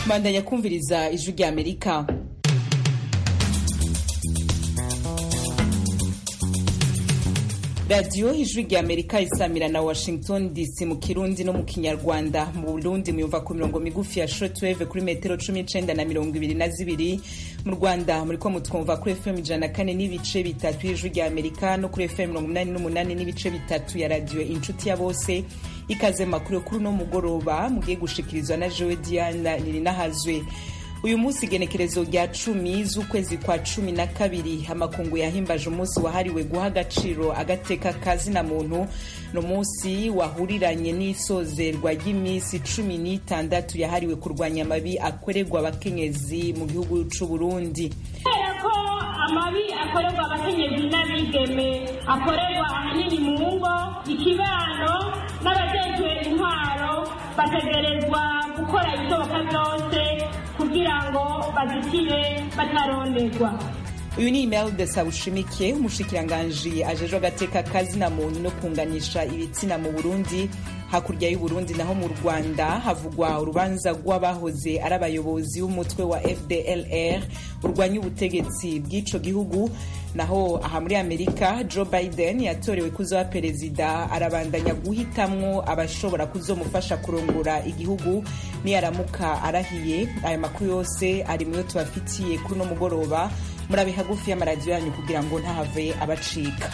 bandanya kumviriza ijwi rya amerika radiyo ijwi rya amerika isamira na washington dc mu kirundi no mu kinyarwanda mu burundi muyumva ku mirongo migufi ya shortwave kuri metero cumi n'icenda na mirongo ibiri na zibiri mu rwanda muriko mutwumva kuri fm ijana na kane n'ibice bitatu y'ijwi rya amerika no kuri fm mirongo umunani n'umunani n'ibice bitatu ya radiyo inshuti ya bose ikaze makuru kuri uno mugoroba mugiye gushikirizwa na jewe diana nirinahazwe uyu munsi igenekerezo rya cumi z'ukwezi kwa cumi na kabiri amakungu yahimbaje umunsi wahariwe guha agaciro agateka kazina muntu ni umunsi wahuriranye n'isozerwa ry'iminsi cumi n'itandatu yahariwe kurwanya amabi akorerwa abakenyezi mu gihugu c'u Burundi kubera ko amabi akorerwa abakenyezi n'abigeme akorerwa ahanini mu ngo ikibano n'abajejwe intwaro bategerezwa gukora ibishoboka byose kugira ngo bazitire bataronderwa uyu ni imelda sabushimike umushikiranganji ajejwe agateka kazina muntu no kunganisha ibitsina mu burundi hakurya y'uburundi naho mu rwanda havugwa urubanza rw'abahoze ari abayobozi b'umutwe wa fdlr urwanya ubutegetsi bw'ico gihugu naho aha muri amerika joe biden yatorewe kuzoba perezida arabandanya guhitamwo abashobora kuzomufasha kurongora igihugu niyaramuka arahiye aya makuru yose ari muyo tubafitiye kuri uno mugoroba murabe hagufi y'amaradiyo yanyu kugira ngo ntahave abacika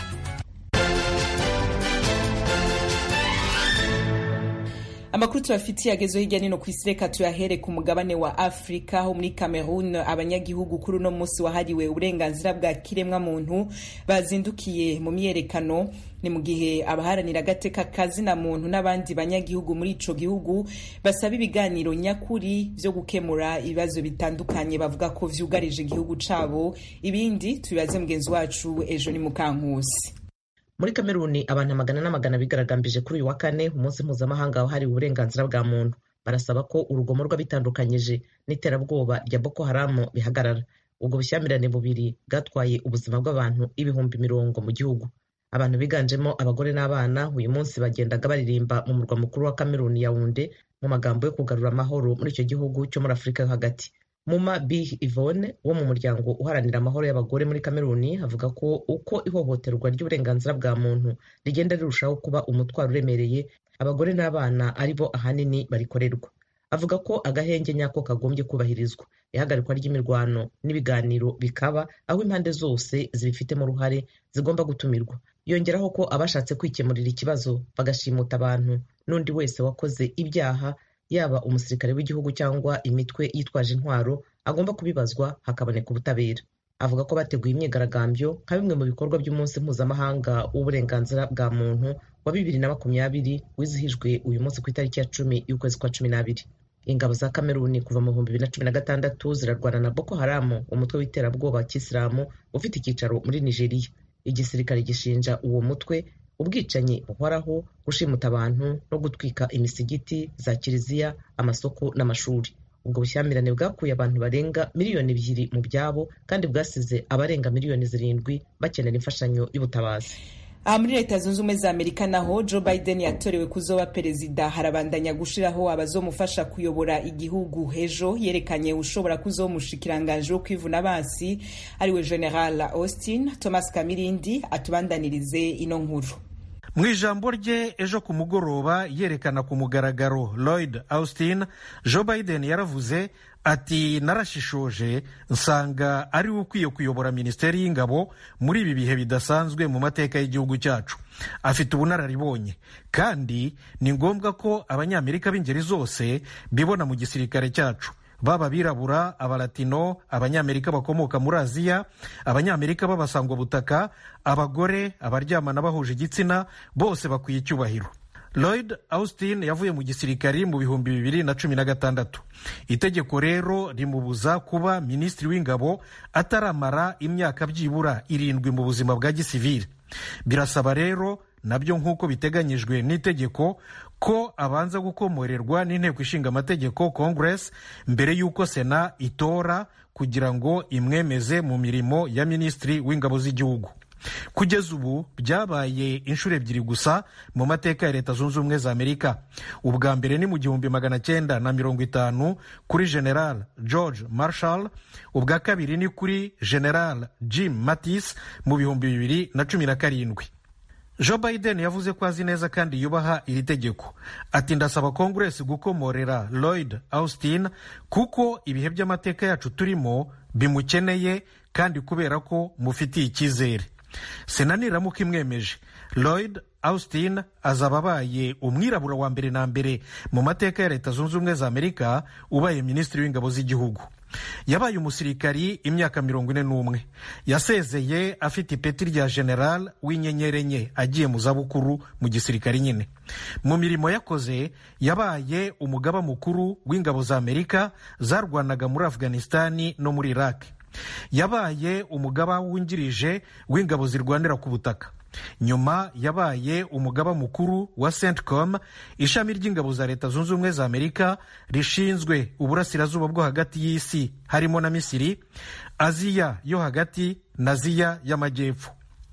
amakuru tubafitiye agezeho hirya nino ku isi reka tuyahere ku mugabane wa afurika ho muri cameroon abanyagihugu kuri uno munsi wahariwe uburenganzira bwa kiremwa muntu bazindukiye mu myiyerekano ni mu gihe abaharanira agateka kazina muntu n'abandi banyagihugu muri ico gihugu basaba ibiganiro nyakuri vyo gukemura ibibazo bitandukanye bavuga ko vyugarije igihugu cabo ibindi tubibaze mugenzi wacu ejo ni mukankusi muri kameruni abantu amagana n'amagana bigaragambije kuri uyu wa kane umunsi mpuzamahanga wahariwe uburenganzira bwa muntu barasaba ko urugomo rw'abitandukanyije n'iterabwoba rya boko haramu bihagarara ubwo bushyamirane bubiri bwatwaye ubuzima bw'abantu ibihumbi mirongo mu gihugu abantu biganjemo abagore n'abana uyu munsi bagendaga baririmba mu murwa mukuru wa kameruni yawunde mu magambo yo kugarura amahoro muri icyo gihugu cyo muri afurika yo hagati muma b ivone wo mu muryango uharanira amahoro y'abagore muri kameruni avuga ko uko ihohoterwa ry'uburenganzira bwa muntu rigenda rirushaho kuba umutwaro uremereye abagore n'abana ari bo ahanini barikorerwa avuga ko agahenge nyako kagombye kubahirizwa ihagarikwa ry'imirwano n'ibiganiro bikaba aho impande zose zibifitemo uruhare zigomba gutumirwa yongeraho ko abashatse kwikemurira ikibazo bagashimuta abantu n'undi wese wakoze ibyaha yaba umusirikare w'igihugu cyangwa imitwe yitwaje intwaro agomba kubibazwa hakaboneka ubutabera avuga ko bateguye imyigaragambyo nka bimwe mu bikorwa by'umunsi mpuzamahanga w'uburenganzira bwa muntu wa bibiri na makumyabiri wizihijwe uyu munsi ku itariki ya cumi y'ukwezi kwa cumi n'abiri ingabo za kameruni kuva mu bihumbi bibiri na cumi na gatandatu zirarwana na boko haramu umutwe w'iterabwoba wa kisilamu ufite icyicaro muri nigeria igisirikare gishinja uwo mutwe ubwicanyi buhoraho gushimuta abantu no gutwika imisigiti za kiliziya amasoko n'amashuri ubwo bushyamirane bwakuye abantu barenga miliyoni ebyiri mu byabo kandi bwasize abarenga miliyoni zirindwi bakenera imfashanyo y'ubutabazi aha muri leta zunze ubumwe za amerika naho joe biden yatorewe kuzoba perezida harabandanya gushiraho abazomufasha kuyobora igihugu ejo yerekanye ushobora kuzoba umushikiranganji wo kwivuna basi ariwe general austin thomas kamirindi atubandanirize ino nkuru mu ijambo rye ejo ku mugoroba yerekana ku mugaragaro lloyd austin joe biden yaravuze ati narashishoje nsanga ari we ukwiye kuyobora minisiteri y'ingabo muri ibi bihe bidasanzwe mu mateka y'igihugu cyacu afite ubunararibonye kandi ni ngombwa ko abanyamerika b'ingeri zose bibona mu gisirikare cyacu baba abirabura abalatino abanyamerika bakomoka muri aziya abanyamerika b'abasangwabutaka abagore abaryamana bahuje igitsina bose bakwiye icyubahiro lloyd austin yavuye mu gisirikari mu bihumbi bibiri na cumi na gatandatu itegeko rero rimubuza kuba minisitiri w'ingabo ataramara imyaka byibura irindwi mu buzima bwa gisivili birasaba rero nabyo nk'uko biteganyijwe n'itegeko ko abanza gukomorerwa n'inteko ishinga amategeko congress mbere y'uko sena itora kugira ngo imwemeze mu mirimo ya minisitiri w'ingabo z'igihugu kugeza ubu byabaye inshuro ebyiri gusa mu mateka ya leta zunze ubumwe za amerika ubwa mbere ni mu gihumbi magana cyenda na mirongo itanu kuri general george marshall ubwa kabiri ni kuri general jim mattis mu bihumbi bibiri na cumi na karindwi joe biden yavuze ko azi neza kandi yubaha iri tegeko ati ndasaba kongeresi gukomorera lloyd austin kuko ibihe by'amateka yacu turimo bimukeneye kandi kubera ko mufitiye icyizere sena niramuka imwemeje lloyd austin azaba abaye umwirabura wa mbere na mbere mu mateka ya leta zunze ubumwe za amerika ubaye minisitiri w'ingabo z'igihugu yabaye umusirikari imyaka mirongo ine n'umwe yasezeye afite ipeti rya general w'inyenyeri enye agiye mu zabukuru mu gisirikari nyine mu mirimo yakoze yabaye umugaba mukuru w'ingabo za amerika zarwanaga muri afghanistani no muri iraq yabaye umugaba wungirije w'ingabo zirwanira ku butaka nyuma yabaye umugaba mukuru wa centcom ishami ry'ingabo za leta zunze ubumwe za amerika rishinzwe uburasirazuba bwo hagati y'isi harimo na misiri aziya yo hagati na aziya y'amajyepfo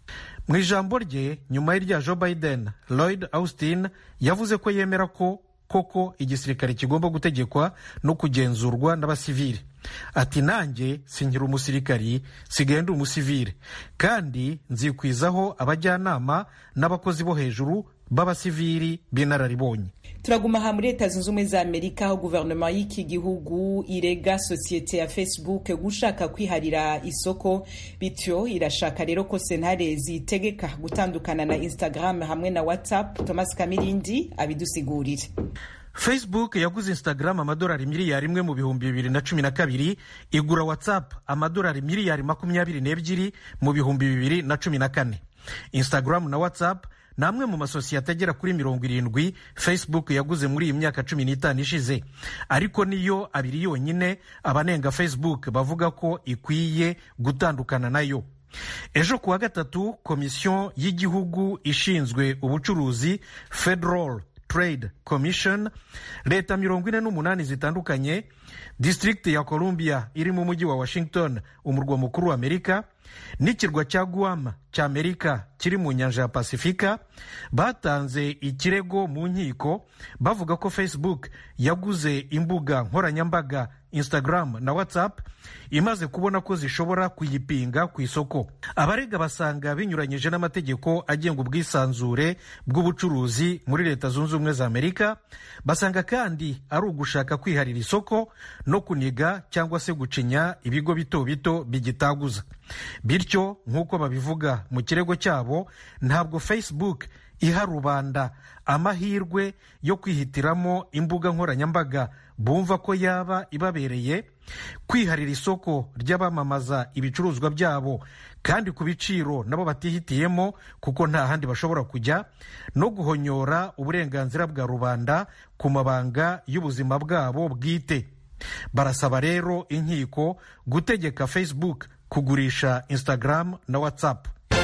mu ijambo rye nyuma y'irya joe biden lloyd austin yavuze ko yemera ko koko igisirikare kigomba gutegekwa no kugenzurwa n'abasivili ati nanjye sinkiri umusirikari sigaye ndi umusivile kandi nzikwizaho abajyanama n'abakozi bo hejuru b'abasivili b'inararibonye turaguma aha muri leta zunze ubumwe za amerika aho guverinoma y'iki gihugu irega sosiyete ya facebook gushaka kwiharira isoko bityo irashaka rero ko sentare zitegeka gutandukana na instagram hamwe na whatsapp thomas kamirindi abidusigurire facebook yaguze instagram amadolari miliyari imwe mu bihumbi bibiri na cumi na kabiri igura whatsapp amadolari miliyari makumyabiri n'ebyiri mu bihumbi bibiri na cumi na kane instagram na whatsapp ni amwe mu masosiyete agera kuri mirongo irindwi facebook yaguze muri iyi myaka cumi n'itanu ishize ariko niyo abiri yonyine abanenga facebook bavuga ko ikwiye gutandukana nayo ejo kuwa gatatu komisiyo y'igihugu ishinzwe ubucuruzi federal trade commission leta mirongo ine n'umunani zitandukanye district ya columbia iri mu mujyi wa washington umurwa mukuru wa amerika n'ikirwa cya guam cya amerika kiri mu nyanja ya pasifika batanze ikirego mu nkiko bavuga ko facebook yaguze imbuga nkoranyambaga instagram na whatsapp imaze kubona ko zishobora kuyipinga ku isoko abarega basanga binyuranyije n'amategeko agenga ubwisanzure bw'ubucuruzi muri leta zunze ubumwe za amerika basanga kandi ari ugushaka kwiharira isoko no kuniga cyangwa se gucinya ibigo bito bito bigitaguza bityo nk'uko babivuga mu kirego cyabo ntabwo facebook iha rubanda amahirwe yo kwihitiramo imbuga nkoranyambaga bumva ko yaba ibabereye kwiharira isoko ry'abamamaza ibicuruzwa byabo kandi ku biciro nabo batihitiyemo kuko nta handi bashobora kujya no guhonyora uburenganzira bwa rubanda ku mabanga y'ubuzima bwabo bwite barasaba rero inkiko gutegeka facebook kugurisha instagram na whatsapp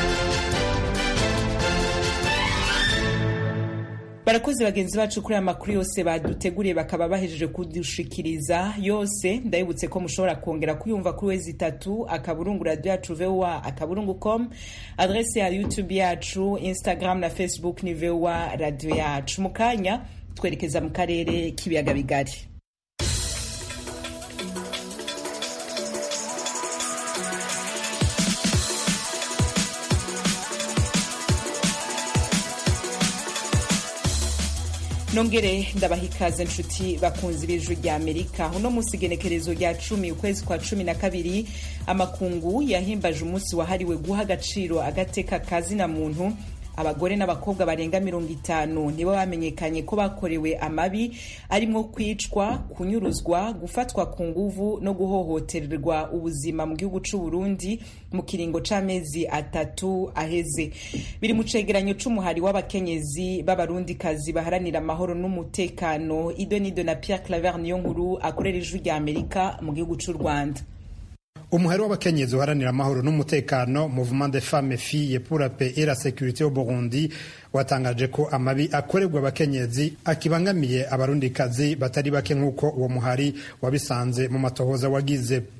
barakoze bagenzi bacu kuri aya makuru yose baduteguriye bakaba bahejeje kudushikiriza yose ndabibutse ko mushobora kongera kuyumva kuri wezi itatu akaburungu radiyo yacu vowa akaburungu com adrese ya youtube yacu instagram na facebook ni vowa radiyo yacu mu kanya twerekeza mu karere k'ibiyaga bigari nongere ndabaha ikaze nshuti bakunzi b'ijwi rya amerika uno munsi igenekerezo rya cumi ukwezi kwa cumi na kabiri amakungu yahimbaje umunsi wahariwe guha agaciro agateka kazina muntu abagore n'abakobwa barenga mirongo itanu nibo bamenyekanye ko bakorewe amabi arimo kwicwa kunyuruzwa gufatwa ku nguvu no guhohotererwa ubuzima mu gihugu c'u Burundi mu kiringo c'amezi atatu aheze biri mu cegeranyo c'umuhari w'abakenyezi b'abarundikazi baharanira amahoro n'umutekano ido nido na Pierre Claver niyo nkuru akorera ijwi rya Amerika mu gihugu c'u Rwanda umuhari w'abakenyezi uharanira amahoro n'umutekano mouvement de femmes filles pour la paix et la sécurité au Burundi watangaje ko amabi akorerwa abakenyezi akibangamiye abarundikazi batari bake nk'uko uwo muhari wabisanze mu matohoza wagize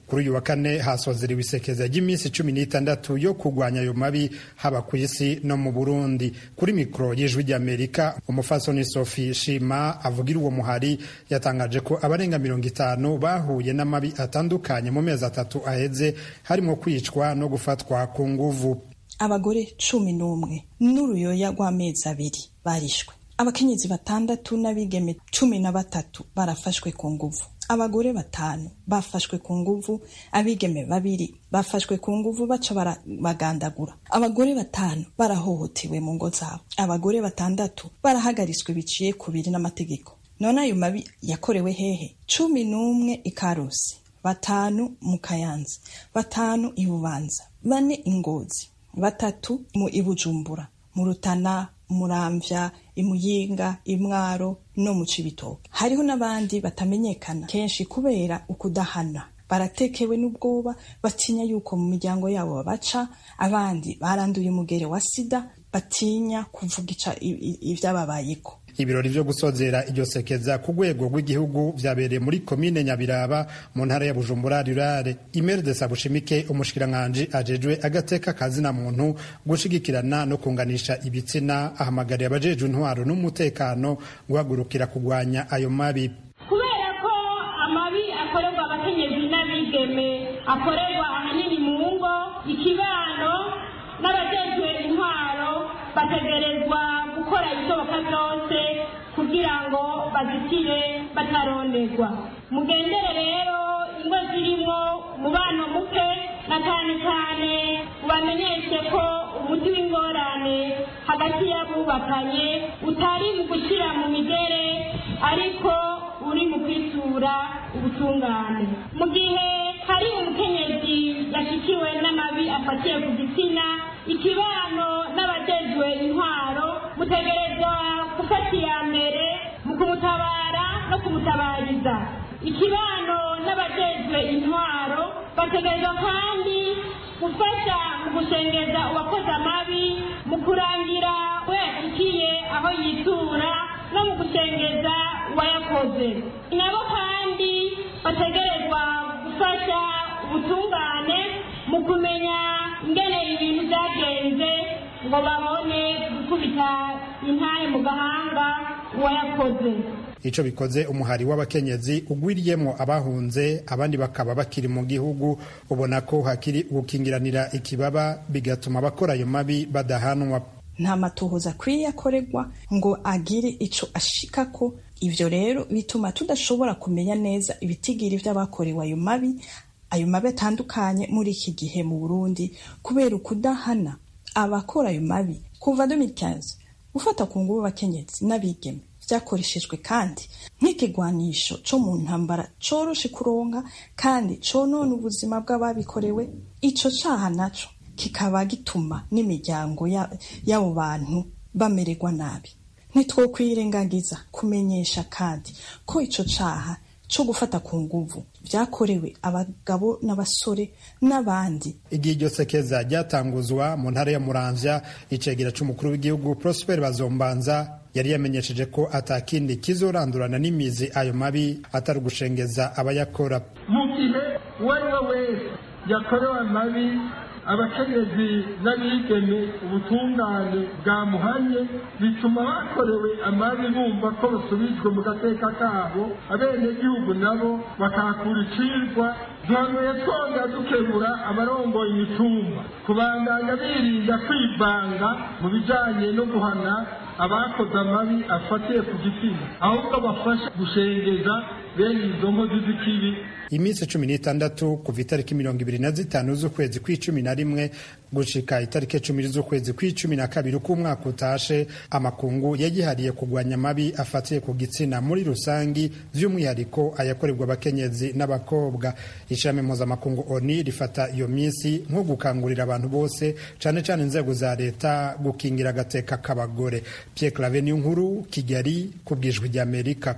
kuri uyu wa kane hasozerewe isekeza ry'iminsi cumi n'itandatu yo kurwanya ayo mabi haba ku isi no mu burundi kuri mikoro y'ijwi ry'amerika umufasoni sophie shima avugira uwo muhari yatangaje ko abarenga mirongo itanu bahuye n'amabi atandukanye mu mezi atatu aheze harimo kwicwa no gufatwa ku nguvu abagore cumi n'umwe n'uruyoya rw'amezi abiri barishwe abakenyezi batandatu n'abigeme cumi na batatu barafashwe ku nguvu abagore batanu bafashwe ku nguvu abigeme babiri bafashwe ku nguvu baca barabagandagura abagore batanu barahohotewe mu ngo zabo abagore batandatu barahagaritswe biciye ku biri n'amategeko none ayo mabi yakorewe hehe cumi n'umwe i karusi batanu mu kayanza batanu i bubanza bane ingozi batatu mu ibujumbura mu rutana muramvya imuyinga imwaro no mu cibitoke hariho n'abandi batamenyekana kenshi kubera ukudahana baratekewe n'ubwoba batinya yuko mu miryango yabo babaca abandi baranduye umugere wa sida batinya kuvuga ivyababayeko ibirori vyo gusozera iryo sekeza ku rwego rw'igihugu vyabereye muri komine nyabiraba mu ntara ya bujumbura rurare imere de sabushimike umushikiranganji ajejwe agateka kazina muntu gushigikirana no kunganisha ibitsina ahamagariye abajejwe intwaro n'umutekano guhagurukira kugwanya ayo mabi kubera ko amabi akorerwa abakenyezi n'abigeme akorerwa ahanini mu ngo ikibano n'abajejwe intwaro bategerezwa gukora ibishoboka byose kugira ngo bazitire bataronderwa mugendere rero ingo zirimo umubano muke na cyane cyane ubamenyeshe ko umuti w'ingorane hagati y'abubakanye utari mu gushyira mu migere ariko uri mu kwitura ubutungane mu gihe hari umukenyezi yashyikiwe n'amabi afatiye ku gitsina ikibano n'abajejwe intwaro mutegerezwa gufata iya mbere mu kumutabara no kumutabariza ikibano n'abajejwe intwaro bategerezwa kandi gufasha mu gushengeza uwakoze amabi mu kurangira we yashikiye aho yitura no mu gushengeza uwayakoze nabo kandi bategerezwa gufasha ubutungane mu kumenya ingene ibintu byagenze ngo babone gukubita intahe mu gahanga uwayakoze ico bikoze umuhari w'abakenyezi ugwiriyemwo abahunze abandi bakaba bakiri mu gihugu ubona ko hakiri gukingiranira ikibaba bigatuma abakora ayo mabi badahanwa nta matohoza akwiye akorerwa ngo agire ico ashikako ivyo rero bituma tudashobora kumenya neza ibitigiri vy'abakorewe ayo mabi ayo mabi atandukanye muri iki gihe mu burundi kubera ukudahana abakora ayo mabi kuva 2015 gufata ku ngubu abakenyezi n'abigeme vyakoreshejwe kandi nk'ikigwanisho co mu ntambara coroshe kuronka kandi conona ubuzima bw'ababikorewe ico caha naco kikaba gituma n'imiryango y'abo bantu bamererwa nabi ntitwokwirengagiza kumenyesha kandi ko ico caha co gufata ku nguvu vyakorewe abagabo n'abasore n'abandi igihe iryo sekeza ryatanguzwa mu ntara ya muramvya icegera c'umukuru w'igihugu prosper bazombanza yari yamenyesheje ko atakindi kizorandurana n'imizi ayo mabi atari ugushengeza abayakora mu gihe uwo ari we wese yakorewe amabi abakenyezi n'abigeme ubutungane bwamuhanye bituma bakorewe amabi bumva ko basubijwe mu gateka kabo abenegihugu nabo bakahakura icirwa duhanuye twongera dukebura abarongoye imitumba kubandanya birinda kwivanga mu bijanye no guhana abakoze amabi afatiye ku gitsina ahubwo bafasha gushengeza bene izo nkozi z'ikibi iminsi cumi n'itandatu kuva itariki mirongo ibiri na zitanu z'ukwezi kw'icumi na rimwe gushika itariki cumi z'ukwezi kw'icumi na kabiri k'umwaka utashe amakungu yagihariye kugwanya amabi afatiye ku gitsina muri rusangi vy'umwihariko ayakorerwa abakenyezi n'abakobwa ishami mpuzamakungu oni rifata iyo minsi nko gukangurira abantu bose cane cane inzego za leta gukingira agateka k'abagore pierre clave nkuru kigali ku bwijwi ry'amerika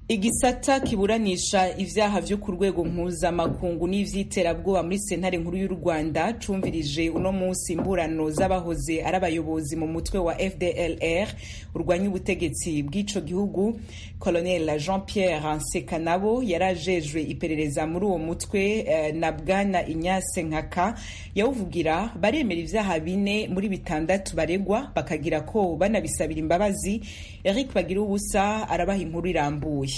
igisata kiburanisha ivyaha vyo ku rwego mpuzamakungu n'ivy'iterabwoba muri sentare nkuru y'u rwanda cumvirije uno munsi imburano z'abahoze ari abayobozi mu mutwe wa fdlr urwanya ubutegetsi bw'ico gihugu colonel jean pierre nsekanabo yari ajejwe iperereza muri uwo mutwe eh, na bwana inyase nkaka yawuvugira baremera ivyaha bine muri bitandatu baregwa bakagira ko banabisabira imbabazi eric bagira ubusa arabaha inkuru irambuye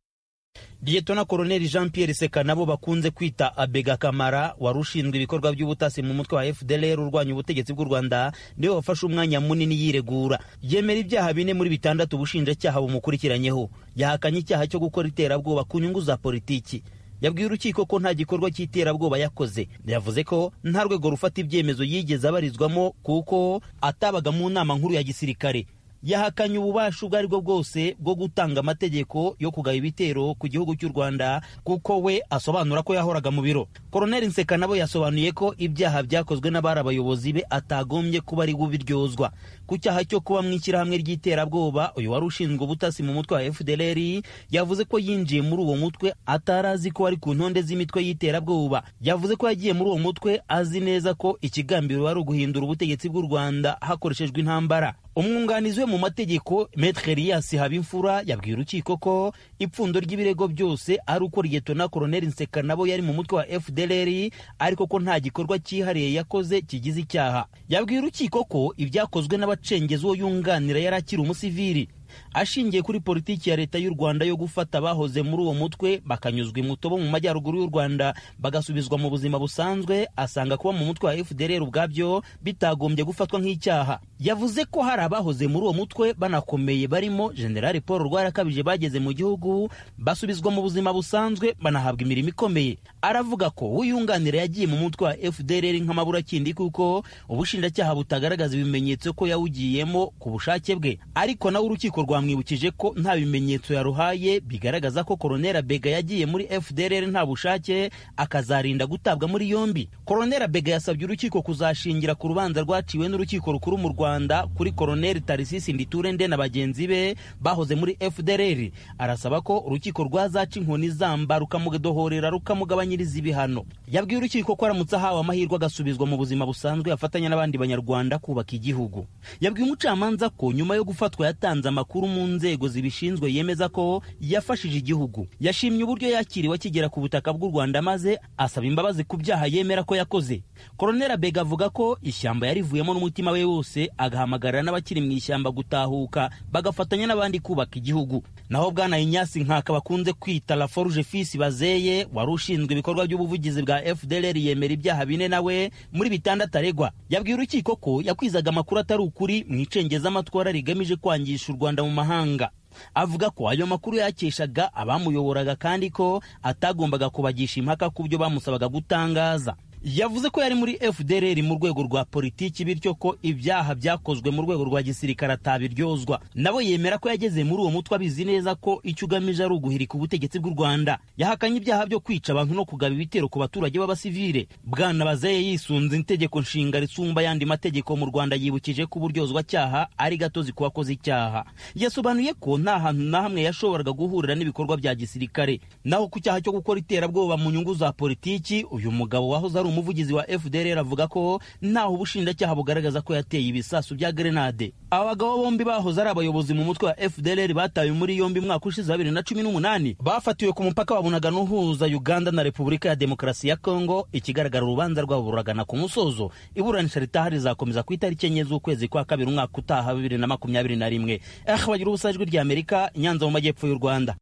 liyetona koroneli jean pierre seka nabo bakunze kwita abega kamara wari ushinzwe ibikorwa by'ubutasi mu mutwe wa fdlr urwanya ubutegetsi bw'u rwanda niwe wafashe umwanya munini yiregura yemera ibyaha bine muri bitandatu ubushinjacyaha bumukurikiranyeho yahakanye icyaha cyo gukora iterabwoba ku nyungu za politiki yabwiye urukiko ko nta gikorwa cy'iterabwoba yakoze yavuze ko nta rwego rufata ibyemezo yigeze abarizwamo kuko atabaga mu nama nkuru ya gisirikare yahakanye ububasha ubwo ari bwo bwose bwo gutanga amategeko yo kugaba ibitero ku gihugu cy'u rwanda kuko we asobanura ko yahoraga mu biro koroneli nseka nabo yasobanuye ko ibyaha byakozwe n'abari abayobozi be atagombye kuba ari bubiryozwa ku cyaha cyo kuba mu ishyirahamwe ry'iterabwoba uyu wari ushinzwe ubutasi mu mutwe wa fdlr yavuze ko yinjiye muri uwo mutwe atari azi ko ari ku ntonde z'imitwe y'iterabwoba yavuze ko yagiye muri uwo mutwe azi neza ko ikigambiro ari uguhindura ubutegetsi bw'u rwanda hakoreshejwe intambara umwunganizi we mu mategeko metre elias habimfura yabwiye urukiko ko ipfundo ry'ibirego byose ari uko liyetona koroneli nseka nabo yari mu mutwe wa fdlr ariko ko nta gikorwa cyihariye yakoze kigize icyaha yabwiye urukiko ko ibyakozwe n'abacengezi uwo yunganira yari akiri umusivili ashingiye kuri politiki ya leta y'u rwanda yo gufata abahoze muri uwo mutwe bakanyuzwa imutobo mu majyaruguru y'u rwanda bagasubizwa mu buzima busanzwe asanga kuba mu mutwe wa fdr ubwabyo bitagombye gufatwa nk'icyaha yavuze ko hari abahoze muri uwo mutwe banakomeye barimo generali paul rwarakabije bageze mu gihugu basubizwa mu buzima busanzwe banahabwa imirimo ikomeye aravuga ko uyunganira yagiye mu mutwe wa fdr nk'amaburakindi kuko ubushinjacyaha butagaragaza ibimenyetso ko yawugiyemo ku bushake bwe ariko nawe urukiko rwamwibukije ko nta bimenyetso yaruhaye bigaragaza ko koronera bega yagiye muri fdr nta bushake akazarinda gutabwa muri yombi koronera bega yasabye urukiko kuzashingira ku rubanza rwaciwe n'urukiko rukuru mu rwanda kuri koroneri tarisisi nditurende na bagenzi be bahoze muri fdr arasaba ko urukiko rwazaca inkoni zamba rukamudohorera rukamugabanyiriza ibihano yabwiye urukiko ko aramutse ahawe amahirwe agasubizwa mu buzima busanzwe afatanya n'abandi banyarwanda kubaka igihugu yabwiye umucamanza ko nyuma yo gufatwa yatanze amakuru mu nzego zibishinzwe yemeza ko yafashije igihugu yashimye uburyo yakiriwe akigera ku butaka bw'u rwanda maze asaba imbabazi ku byaha yemera ko yakoze koronera bega avuga ko ishyamba yarivuyemo n'umutima we wose agahamagarira n'abakiri mu ishyamba gutahuka bagafatanya n'abandi kubaka igihugu naho bwana inyasi nkaka bakunze kwita la forge fils bazeye wari ushinzwe ibikorwa by'ubuvugizi bwa fdlr yemera ibyaha bine nawe muri bitandatu aregwa yabwiye urukiko ko yakwizaga amakuru atari ukuri mu icengezamatwara rigamije kwangisha u rwanda mu mahanga avuga ko ayo makuru yakeshaga abamuyoboraga kandi ko atagombaga kubagisha impaka ku byo bamusabaga gutangaza yavuze ko yari muri fdr mu rwego rwa politiki bityo ko ibyaha byakozwe mu rwego rwa gisirikare atabiryozwa nabo yemera ko yageze muri uwo mutwe abizi neza ko icyo ugamije ari uguhirika ubutegetsi bw'u rwanda yahakanye ibyaha byo kwica abantu no kugaba ibitero ku baturage b'abasivile bwana bazeye yisunze itegeko nshinga risumba ayandi mategeko mu rwanda yibukije ko uburyozwacyaha ari gatozi ku bakoze icyaha yasobanuye ko nta hantu na hamwe yashoboraga guhurira n'ibikorwa bya gisirikare naho ku cyaha cyo gukora iterabwoba mu nyungu za politiki uyu mugabo wahoze ari umuvugizi wa fdr avuga ko ntaho ubushinjacyaha bugaragaza ko yateye ibisasu bya grenade aba bagabo bombi bahoze ari abayobozi mu mutwe wa fdr batawe muri yombi mwaka ushize wa bibiri na cumi n'umunani bafatiwe ku mupaka wa bunagana uhuza uganda na repubulika ya demokarasi ya kongo ikigaragara urubanza rwabo ruragana ku musozo iburanisha ritaha rizakomeza ku itariki enye z'ukwezi kwa kabiri umwaka utaha bibiri na makumyabiri na rimwe eh bagira ubusa ijwi rya amerika nyanza mu majyepfo y'u rwanda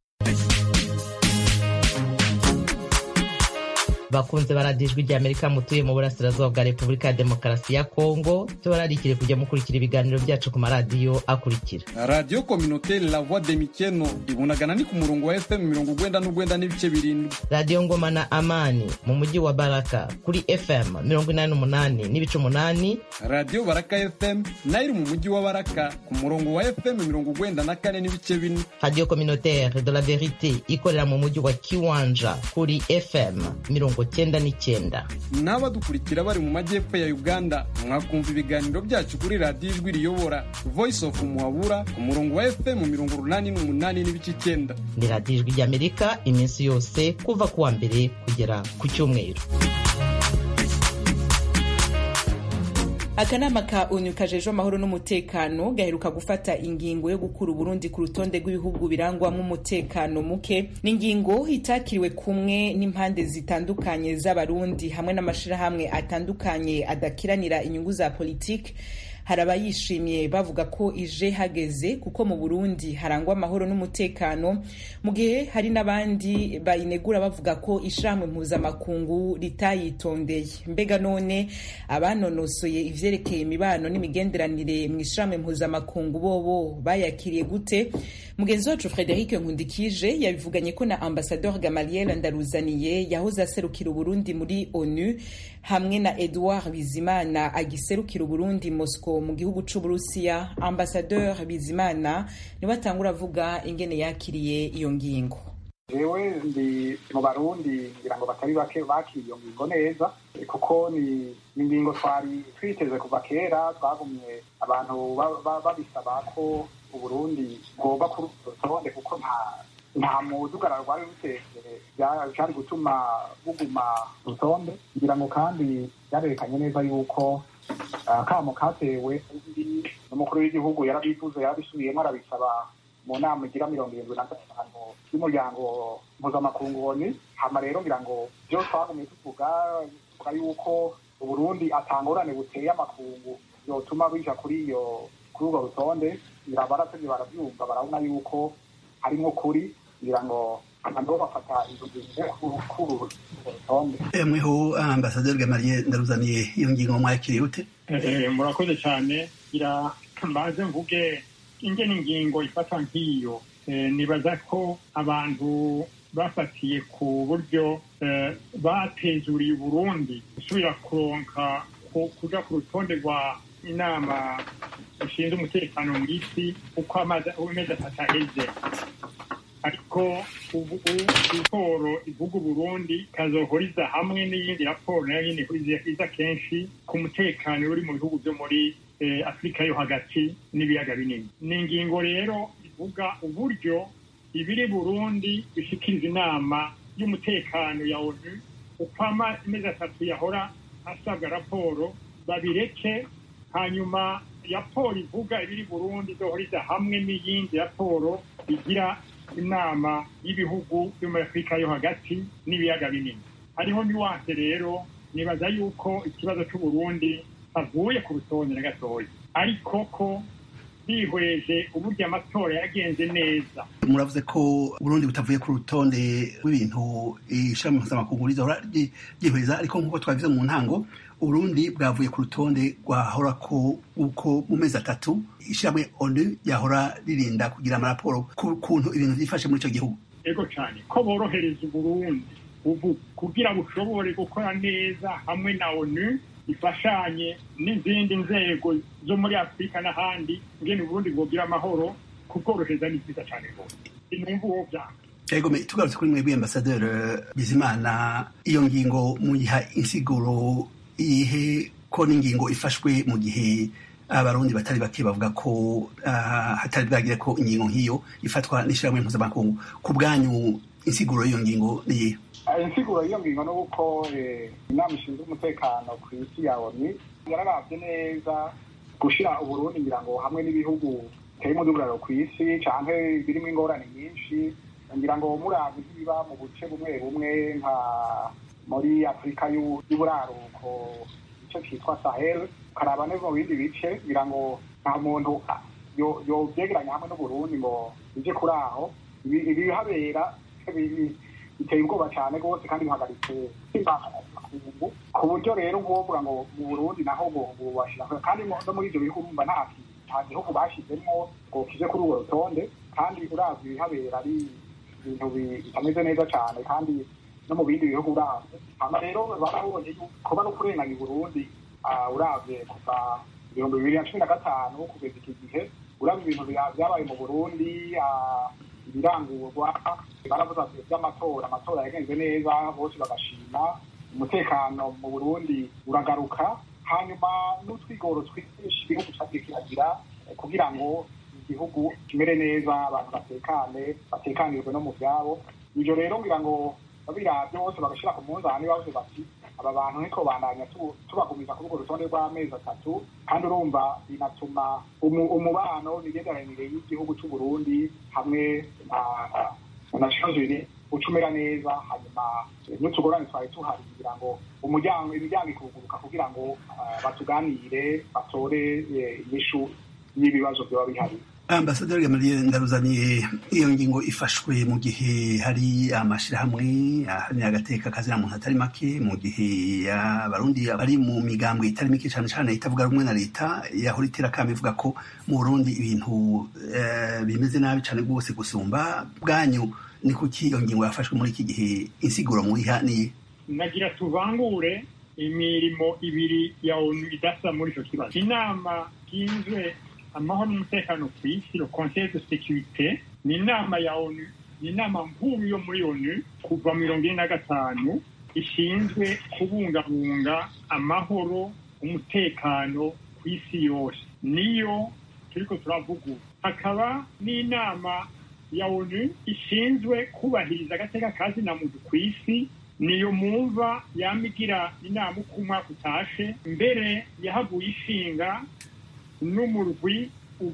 bakunze baradiyo ijwi rya amerika mutuye mu burasirazuba bwa repubulika ya demokarasi ya kongo tubararikire kujya mukurikira ibiganiro byacu ku maradiyo akurikira radiyo kominoteri la voix de mikeno ibunagana ni ku murongo wa fm mirongo ugwenda n'ugwenda n'ibice birindwi radiyo ngoma na amani mu mujyi wa baraka kuri fm mirongo inani n'umunani n'ibice umunani radiyo baraka fm nayo iri mu mujyi wa baraka ku murongo wa fm mirongo ugwenda na kane n'ibice bine radiyo kominoteri de la verite ikorera mu mujyi wa kiwanja kuri fm mirongo mirongo cyenda n'icyenda n'abadukurikira bari mu majyepfo ya uganda mwakumva ibiganiro byacu kuri radiyo ijwi riyobora voice of muhabura ku murongo wa fm mirongo urunani n'umunani n'ibice icyenda ni radiyo ijwi ry'amerika iminsi yose kuva ku wa mbere kugera ku cyumweru akanama ka onu kajejwe amahoro n'umutekano gaheruka gufata ingingo yo gukura uburundi ku rutonde rw'ibihugu birangwamo umutekano muke ni ingingo itakiriwe kumwe n'impande zitandukanye z'abarundi hamwe n'amashirahamwe atandukanye adakiranira inyungu za politiki hari abayishimiye bavuga ko ije hageze kuko mu burundi harangwa amahoro n'umutekano mu gihe hari n'abandi bayinegura bavuga ko ishirahamwe mpuzamakungu ritayitondeye mbega none abanonosoye ivyerekeye imibano n'imigenderanire mu ishirahamwe mpuzamakungu bobo bayakiriye gute mugenzi wacu frederic nkundikije yabivuganye ko na ambasador gamaliel ndaruzaniye yahoze aserukira uburundi muri onu hamwe na edouard bizimana agiserukira uburundi moscow mu gihugu c'uburusiya ambasadeur bizimana niwe atangura avuga ingene yakiriye iyo ngingo jewe ndi mu barundi ngira ngo batari bake bakiriye iyo ngingo neza kuko ni ingingo twari twiteze kuva kera twagumye abantu babisaba ko uburundi bwoba kuri rutonde kuko nta nta mudugararo rwari ruteze byari gutuma buguma rutonde ngira ngo kandi byarerekanye neza yuko akamo katewe n'umukuru w'igihugu yarabivuze yarabisubiyemo arabisaba mu nama igira mirongo irindwi na gatanu y'umuryango mpuzamakungu woni hama rero ngira ngo byo twagumye tuvuga tuvuga yuko uburundi atangorane buteye amakungu yotuma bija kuri iyo kuri urwo rutonde ngira baratevye baravyumva barabona yuko harimwo kuri ngira ngo abantu bafata izo ngingo kuri rutonde mweho ambasaderi gamariye ndaruzaniye iyo ngingo mwakiriye ute murakoze cyane gira mbaze mvuge ingene ingingo ifata nk'iyo nibaza ko abantu bafatiye ku buryo batezuriye uburundi gusubira kuronka kuja ku rutonde rwa inama ishinzwe umutekano mu isi uko amezi atatu aheze ariko ubu raporo ivuga uburundi ikazohoriza hamwe n'iyindi raporo nayo nyine iza kenshi ku mutekano uri mu bihugu byo muri afurika yo hagati n'ibiyaga binini ni ingingo rero ivuga uburyo ibiri burundi bishikiriza inama y'umutekano ya onu uko amezi atatu yahora asabwa raporo babireke hanyuma raporo ivuga ibiri burundi izohoriza hamwe n'iyindi raporo igira inama y'ibihugu byo muri afurika yo hagati n'ibiyaga binini hariho niwanse rero nibaza yuko ikibazo c'uburundi avuye ku rutonde na gatoya ariko ko bihweje uburyo amatora yagenze neza muravuze ko burundi butavuye ku rutonde rw'ibintu ishami mpuzamakungu rizahora ryihweza ariko nk'uko twabivuze mu ntango uburundi bwavuye ku rutonde rwahora ko uko mu mezi atatu ishyirahamwe onu yahora ririnda kugira amaraporo ku kuntu ibintu byifashe muri icyo gihugu ego cyane ko borohereza uburundi ubu kugira bushobore gukora neza hamwe na onu ifashanye n'izindi nzego zo muri afurika n'ahandi ngene uburundi bwogira amahoro kubworohereza ni byiza cyane rwose sinumva uwo byanga ego tugarutse kuri mwebwe ambasaderi bizimana iyo ngingo muyiha insiguro ihe ko n'ingingo ifashwe mu gihe abarundi batari bake bavuga ko hatari bwagire ko ingingo nk'iyo ifatwa n'ishyirahamwe mpuzamakungu ku bwanyu insiguro y'iyo ngingo niyihe insiguro y'iyo ngingo ni uko inama ishinzwe umutekano ku isi ya oni yararavye neza gushira uburundi ngira ngo hamwe n'ibihugu biteye umudugararo ku isi canke birimo ingorane nyinshi ngira ngo muravye nk'ibiba mu buce bumwe bumwe nka muri afurika y'uburaruko igice citwa sahel ukaraba neza mu bindi bice ngira ngo nta muntu yovyegeranya hamwe n'uburundi ngo bije kuri aho ibihabera biteye ubwoba cyane rwose kandi bihagaritse imbakungu ku buryo rero ngombwa ngo mu burundi naho bubashira kandi no muri ibyo bihugu urumva nta nta gihugu bashyizemo ngo kije kuri urwo rutonde kandi uravye ibihabera ari ibintu bitameze neza cyane kandi no mu bindi bihugu uravye hama rero barabonye kuba no kurenganya i burundi uravye kuva ibihumbi bibiri na cumi na gatanu kugeza iki gihe uravye ibintu byabaye mu burundi ibirangurwa baravuze ati by'amatora amatora yagenze neza bose bagashima umutekano mu burundi uragaruka hanyuma n'utwigoro twinshi igihugu cyagiye kihagira kugira ngo igihugu kimere neza abantu batekane batekanirwe no mu byabo ibyo rero ngira ngo babirabye bose bagashyira ku munzani bavuze bati aba bantu niko bandanya tubagumiza kuri urwo rutonde rw'amezi atatu kandi urumva binatuma umubano imigenderanire y'igihugu cy'u Burundi hamwe na shozini uca umera neza hanyuma n'utugorane twari tuhari kugira ngo umuryango imiryango ikuguruka kugira ngo batuganire batore inyishu y'ibibazo byaba bihari ambasaderi gamaliye ndaruzaniye iyo ngingo ifashwe mu gihe hari amashyirahamwe ahanira agateka kazina muntu atari make mu gihe abarundi bari mu migambwe itari mike cyane cyane itavuga rumwe na leta yahora iterakama ivuga ko mu burundi ibintu bimeze nabi cyane rwose gusumba bwanyu ni kuki iyo ngingo yafashwe muri iki gihe insiguro muyiha niye nagira tuvangure imirimo ibiri ya onu idasa muri icyo kibazo inama yinzwe amahoro n'umutekano ku isi le conseil de sécurité ni inama ya onu ni inama nkuru yo muri onu kuva mirongo ine na gatanu ishinzwe kubungabunga amahoro umutekano ku isi yose niyo turiko turavuga ubu hakaba n'inama ya onu ishinzwe kubahiriza agateka ka zina muntu ku isi niyo mumva yamigira inama uko umwaka utashe mbere yahaguye ishinga n'umurwi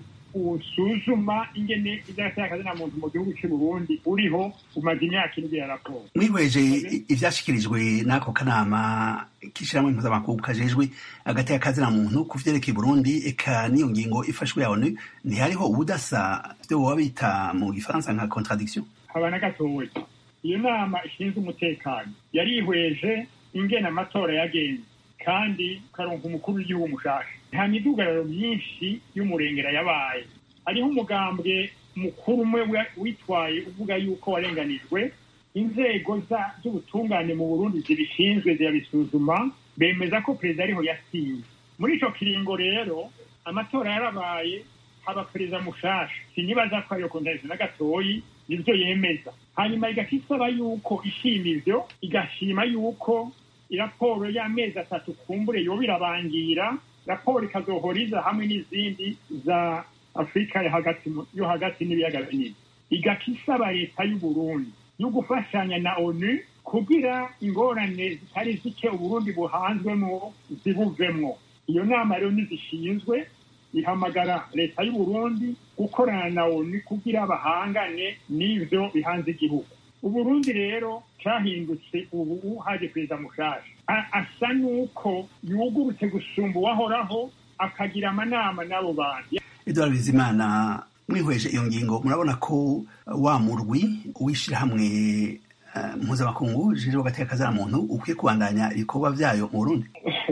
usuzuma ingene iby'agateka na muntu mu gihugu cy'u Burundi uriho umaze imyaka ine ya raporo mwihweje ivyashikirijwe n'ako kanama k'ishirahamwe mpuzamakungu kajejwe agateka kazina muntu ku vyerekeye Burundi eka n'iyo ngingo ifashwe ya ONU ntihariho ubudasa vyo boba bita mu gifaransa nka contradiction haba na gatoya iyo nama ishinzwe umutekano yarihweje ingene amatora yagenze kandi ukaronka umukuru w'igihugu mushasha nta midugararo myinshi y'umurengera yabaye hariho umugambwe mukuru umwe witwaye uvuga yuko warenganijwe inzego z'ubutungane mu burundi zibishinzwe zirabisuzuma bemeza ko perezida ariho yasinze muri ico kiringo rero amatora yarabaye haba perezida mushasha sinibaza ko ariyo kontarisi na gatoyi nivyo yemeza hanyuma igaca isaba yuko ishima ivyo igashima yuko iraporo y'amezi atatu kumbure yoba irabangira raporo ikazohoriza hamwe n'izindi za afurika yo hagati n'ibiyaga binini igaca isaba leta y'uburundi yo gufashanya na onu kugira ingorane zitari zike uburundi buhanzwemo zibuvemwo iyo nama rero nizishinzwe ihamagara leta y'uburundi gukorana na onu kugira bahangane n'ivyo bihanze igihugu uburundi rero cahindutse ubu haje perezida mushasha asa n'uko yugurutse gusumba uwahoraho akagira amanama n'abo bantu edward bizimana mwihweje iyo ngingo murabona ko wa murwi w'ishirahamwe mpuzamakungu jejwe agateka kazana muntu ukwiye kubandanya ibikorwa vyayo mu burundi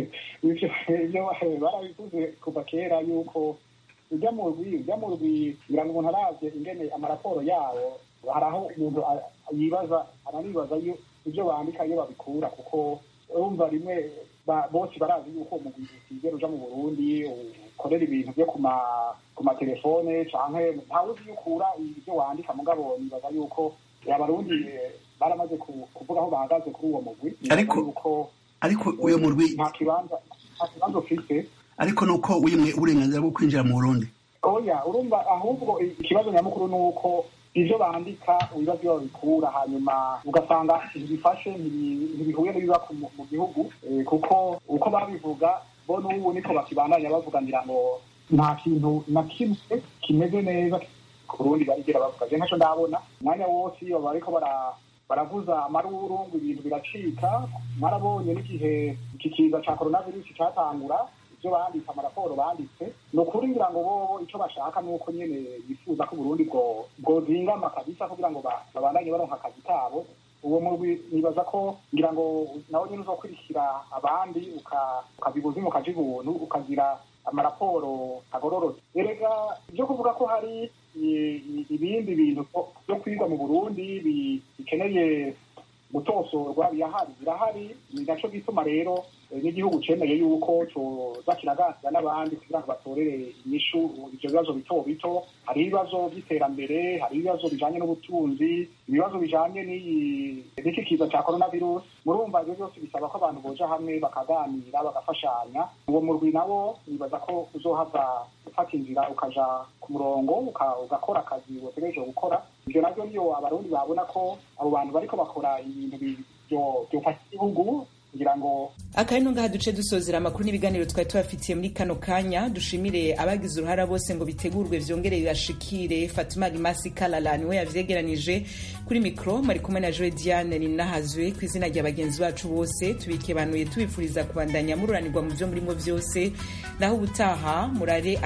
ivyo barabivuze kuva kera yuko ujya mu rwi ujya mu rwi kugira ngo umuntu aravye ingene amaraporo yawo hari aho umuntu yibaza ananibaza ibyo bandika iyo babikura kuko urumva rimwe bose barazi yuko umugwi utigera uja mu burundi ukorera ibintu byo ku matelefone canke ntawe uzi yukura ibyo wandika mugabo nibaza yuko abarundi baramaze kuvuga aho bahagaze kuri uwo mugwi ariko ariko uyo murwi nta kibanza nta kibanza ufise ariko nuko wimwe uburenganzira bwo kwinjira mu burundi oya urumva ahubwo ikibazo nyamukuru ni uko ivyo bandika ibibazo iyo babikura hanyuma ugasanga ntibifashe ntibihuye n'ibiba mu gihugu kuko uko babivuga bo n'ubu niko bakibandanya bavuganira ngo nta kintu na kimwe kimeze neza ku rundi barigera bavuga je ntaco ndabona umwanya wose iyo bariko baravuza amaruru ngo ibintu biracika narabonye n'igihe iki kiza ca coronavirus catangura ibyo banditse amaraporo banditse ni ukuri ngira ngo bobo icyo bashaka ni uko nyine bifuza ko uburundi bwozingama kabisa kugira ngo babandanye baronka akazi kabo uwo murwi nibaza ko ngira ngo nawe nyine uzokurikira abandi ukabibuza ukaja ibuntu ukagira amaraporo agororotse erega ibyo kuvuga ko hari ibindi bintu byo kwigwa mu burundi bikeneye gutosorwa birahari birahari ni naco gituma rero n'igihugu cemeye yuko coza kiraganira n'abandi kugira ngo batorere inyishu ivyo bibazo bito bito hari ibibazo vy'iterambere hari ibibazo bijanye n'ubutunzi ibibazo bijanye n'iki kiza ca coronavirus murumva ivyo byose bisaba ko abantu boja hamwe bakaganira bagafashanya uwo murwi nawo nibaza ko uzohava ufata inzira ukaja ku murongo ugakora akazi wotegereje gukora ivyo navyo niyo abarundi babona ko abo bantu bariko bakora ibintu vyofasha igihugu kugira ngo akari no ngaha duce dusozera amakuru n'ibiganiro twari tubafitiye muri kano kanya dushimire abagize uruhara bose ngo bitegurwe vyongere bibashikire Fatuma Rimasi Kalala niwe yavyegeranije kuri mikro mari kumwe na Joe Diane ninahazwe ku izina rya bagenzi bacu bose tubike banuye tubifuriza kubandanya mururanirwa mu vyo murimo vyose naho ubutaha murare